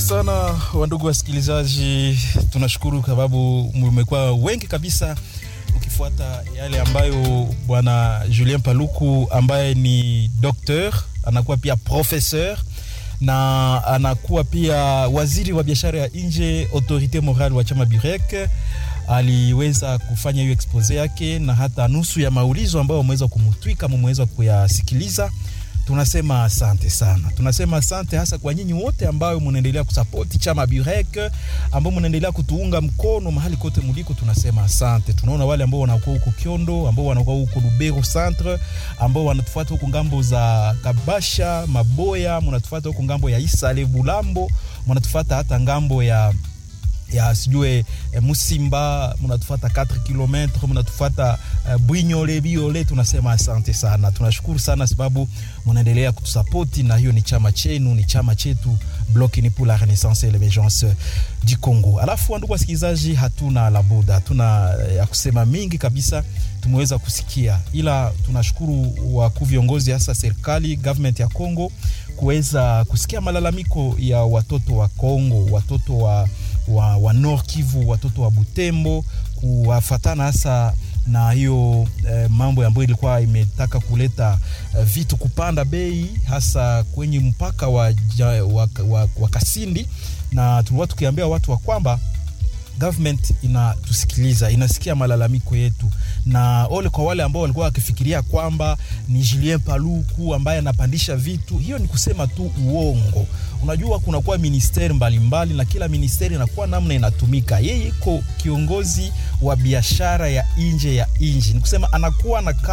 sana wandugu wasikilizaji, tunashukuru kwa sababu mmekuwa wengi kabisa ukifuata yale ambayo bwana Julien Paluku ambaye ni docteur anakuwa pia professeur na anakuwa pia waziri wa biashara ya nje autorite morale wa chama Burek aliweza kufanya hiyo expose yake na hata nusu ya maulizo ambayo wameweza kumutwika mumeweza kuyasikiliza. Tunasema asante sana, tunasema asante hasa kwa nyinyi wote ambao munaendelea kusapoti chama Burek, ambao munaendelea kutuunga mkono mahali kote muliko. Tunasema asante. Tunaona wale ambao wanakuwa huko Kiondo, ambao wanakuwa huko Lubero centre, ambao wanatufuata huko ngambo za Kabasha, Maboya, munatufuata huko ngambo ya Isale, Bulambo, munatufuata hata ngambo ya ya sijue eh, Musimba mnatufata 4 km mnatufata uh, Bwinyole Biole. Tunasema asante sana, tunashukuru sana sababu mnaendelea kutusapoti, na hiyo ni chama chenu, ni chama chetu Bloc Uni pour la Renaissance et l'Emergence du Congo. Alafu wandugu wasikilizaji, hatuna la buda, hatuna ya kusema mingi kabisa, tumeweza kusikia, ila tunashukuru wakuu viongozi, hasa serikali government ya Congo kuweza kusikia malalamiko ya watoto wa Congo, watoto wa wa, wa Nord Kivu, watoto wa Butembo kuwafatana hasa na hiyo eh, mambo ambayo ilikuwa imetaka kuleta eh, vitu kupanda bei hasa kwenye mpaka wa, wa, wa, wa Kasindi, na tulikuwa tukiambia watu wa kwamba government inatusikiliza, inasikia malalamiko yetu, na ole kwa wale ambao walikuwa wakifikiria kwamba ni Julien Paluku ambaye anapandisha vitu. Hiyo ni kusema tu uongo. Unajua, kunakuwa ministeri mbalimbali na kila ministeri inakuwa namna inatumika. Yeye iko kiongozi wa biashara ya nje ya nchi, ni kusema anakuwa na